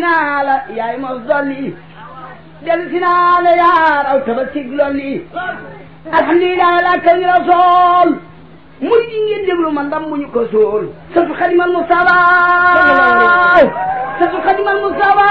naa la yaay mos dolli dellu si naa la yaa raw tabasig lolli alhamdulilah la kaw ñu rasool murid yi ngeen déglu man ndam bu ñu ko sool satu xadimal Mustafa satu xadimal Mustafa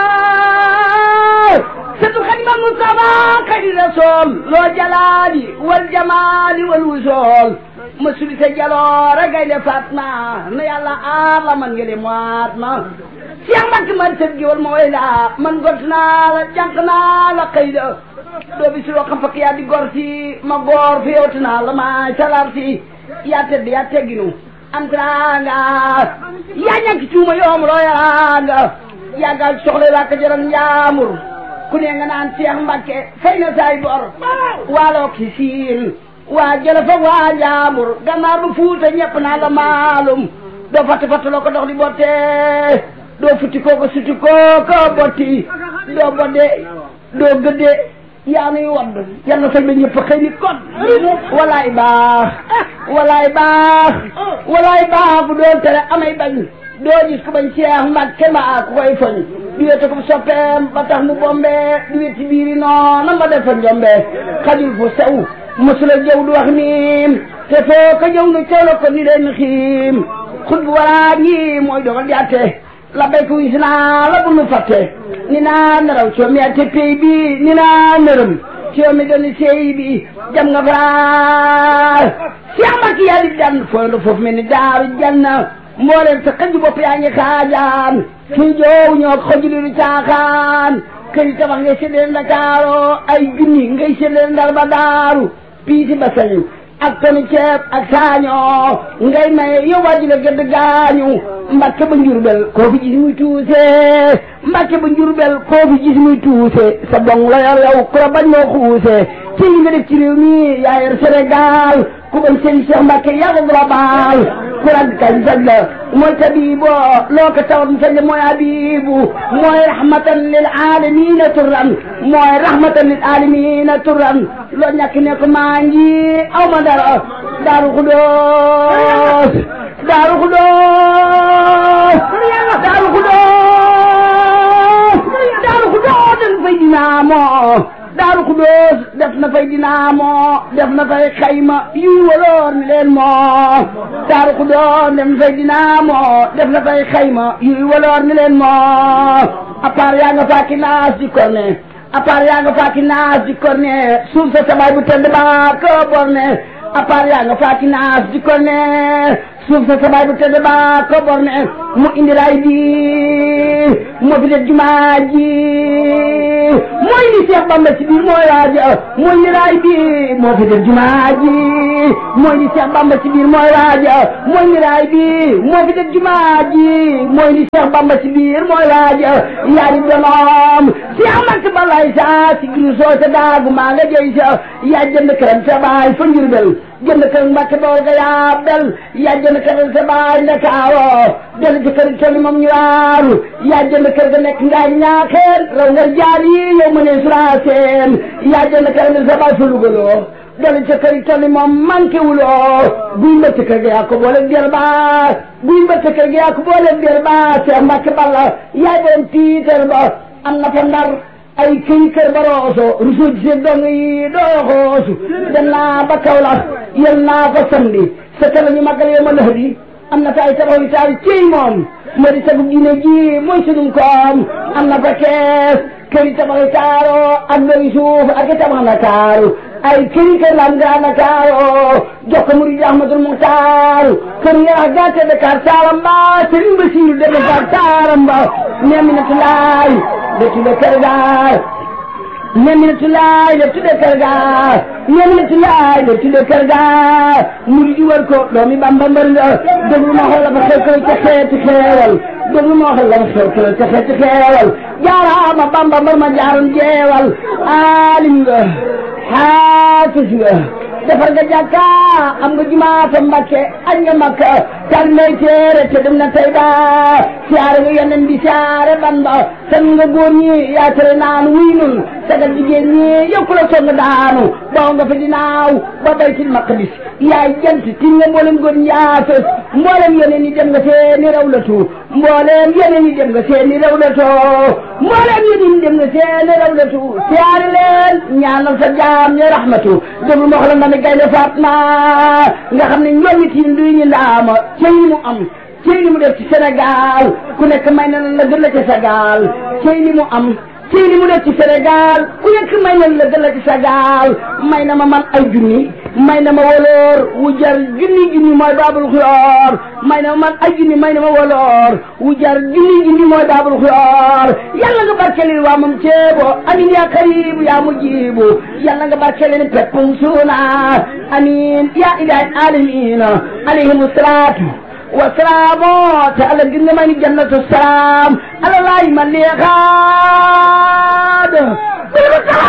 satu xadimal Mustafa xadi rasool loo jalaali wal jamaali wal wusool ma suli sa jaloore gaynde Fatma na yàlla aar la man ngeen moat ma Cheikh Mbacke man sëb gi wal ma way la man gont naa la jànq naa la xëy da doo bi si loo xam fakk yaa di gor si ma goor fi yowti naa la maay salar si yaa tedd yaa tegginu am teraanga yaa ñàkk cuuma yoom loo yaraanga yaa gaal soxla laa ko jaral njaamur ku ne nga naan Cheikh Mbacke fay na saay bor waaloo ki siin waa jële fa waa njaamur gannaar bu fuuta ñepp naa la maalum doo fatt fatt loo ko dox di botte doo futti kooko sutti kooko botti doo bodde doo gëdde yaa nuy wadd yal na sax ba ñëpp xëy ni kon walaay baax walaay baax walaay baax bu doon tere amay bañ doo gis ku bañ Cheikh Mbacke mbaa ku koy foñ di wete ko soppeem ba tax mu bombe di wet ci biiri noona ma defa njombe xajul fu sew mosula jëw du wax miim te foo ko jëw nu teew la ko ni leen xiim xut bu waraa ñi mooy dogal di atte la béy ko wis naa la bu nu fàtte ni naa naraw coomi ate pay bi ni naa nërëm coomi doni sey bi jam nga faar Cheikh Mbacke yaa di dan fooy la foofu mel ni daaru janna mbooleem sa xëj bopp yaa ngi xaajaan fii joow ñoo xoj li du caaxaan kër yi tabax ngay séddale Ndakaaro ay junni ngay séddale Ndar ba daaru piisi ba sañu ak tonu ceeb ak saañoo ngay maye yow waa ji la gëdd gaañu Mbacke ba njurbel koo fi gis muy tuuse Mbacke ba njurbel koo fi gis muy tuuse sa dong la yor yow ku la bañ moo xuuse ci li nga def ci réew mi yaa yor Sénégal ku bañ sëriñ Cheikh Mbacke yaa ko global ku rag kañ saj la mooy tabibo loo ko tawat mu saj la mooy abibu mooy rahmatan lil alamina turran mooy rahmatan lil alamina turran loo ñàkk ne ko maa ngi aw ma dara daaru xudoos daaru xudoos daaru xudoos daaru xudoos dañ fay dinaamoo daaru xudóos def na fay dinaamoo def na fay xayma yuy waloor ni leen moo daaru xudóos def na fay dinaamoo def na fay xayma yuy waloor ni leen moo à part yaa nga faaki naas di korne à part yaa nga faaki naas di korne suuf sa sabaay bu tedd baa ko borne à part yaa nga faaki naas di korne suuf sa sabaay bu tedd baa ko borne mu indi raay bi moo fi def jumaa ji mooy li Cheikh Bamba ci biir mooy waaja mooy li raay bi moo fi def jumaa ji mooy li Cheikh Bamba ci biir mooy waaja mooy li raay bi moo fi def jumaa ji mooy li Cheikh Bamba ci biir mooy waaja yaari donoom Cheikh Mbacke balay sa si giru soo sa daagu maa nga jëy sa yaa jënd këram sa baay fa Njurbel jënd kër Mbacke bool ga yaa bel yaa jënd këram sa baay Ndakaaro del ci kër tolli moom ñu waaru yaa jënd kër ga nekk ngaa ñaaxeen raw nga jaar yi yow ma ne suraaseen yaa jënd kër ga sa baay fa lugaloo del ci kër tolli moom manqué wuloo buy mbëtt kër ga yaa ko boole der ba buy mbëtt kër ga yaa ko boole der ba Cheikh Mbacke Balla yaay doon tiitar ba am na fa ndar ay këy kër ba rooso rusu ci seen dong yi doo xoosu dem naa ba Kaolack yel naa fa samedi sa kër la ñu màggal yow ma lëx di am na fa ay tabax yu taal ciy moom moo di sagu diine ji mooy sunum koom am na fa kees kër yi tabax yu taaro ak lori suuf ak i tabax na taaru ay këri kër lam gaa na kaaro jox ko murid Ahmadul Muxtaar kër nga wax gàtte Dakar taaram ba Sëriñ Basiru de Dakar taaram ba Neminatu Laay de tudde kër gaar Neminatu Laay de tudde kër gaar Neminatu Laay de tudde kër gaar murid yi war ko doomi Bamba mbër nga déglu ma xool la fa xew koy ca xeeti xeewal déglu ma xool la fa xew koy ca xeeti xeewal jaaraama Bamba mbër ma jaaroon jeewal aalim nga xaafis nga defar nga jàkka am nga jumaa fa Mbàkke añ nga Makka tal may téere te dem na tey ba siyaare nga yonen bi siyaare ban ba san nga góor ñi yaa tere naan wuy nun sagal jigéen ñi yokku la song daanu baw nga fa dinaaw ba baytil maqdis yaay jant tin nga mboolem góor ñi yaa fës mboolem yonen yi dem nga seeni rawlatu mboolem yonen yi dem nga seeni rawlatu mboolem yonen yi dem nga seeni rawlatu siyaare leen ñaanal sa jaam ñi rahmatu déglu ma xoolal na mi gaynde Fatma nga xam ne ñoom it yi nduy ñu ndaama cey mu am cey li mu def ci Sénégal ku nekk may na la gën la ci Sénégal cey li mu am cey li mu def ci Sénégal ku nekk may na la gën la ci Sénégal may na ma man ay junni may na ma woloor wu jar junni junni mooy baabul xuyoor may na ma man ay junni may na ma woloor wu jar junni junni mooy baabul xuyoor yàlla nga barkelil waa moom ceebo amin yaa karibu yaa mujibu yàlla nga barkelil peppum suuna amin yaa ilahi alamina alayhimu salaatu wasalaamu te ala gis nga may ni jannatu salaam ala laay ma leexaad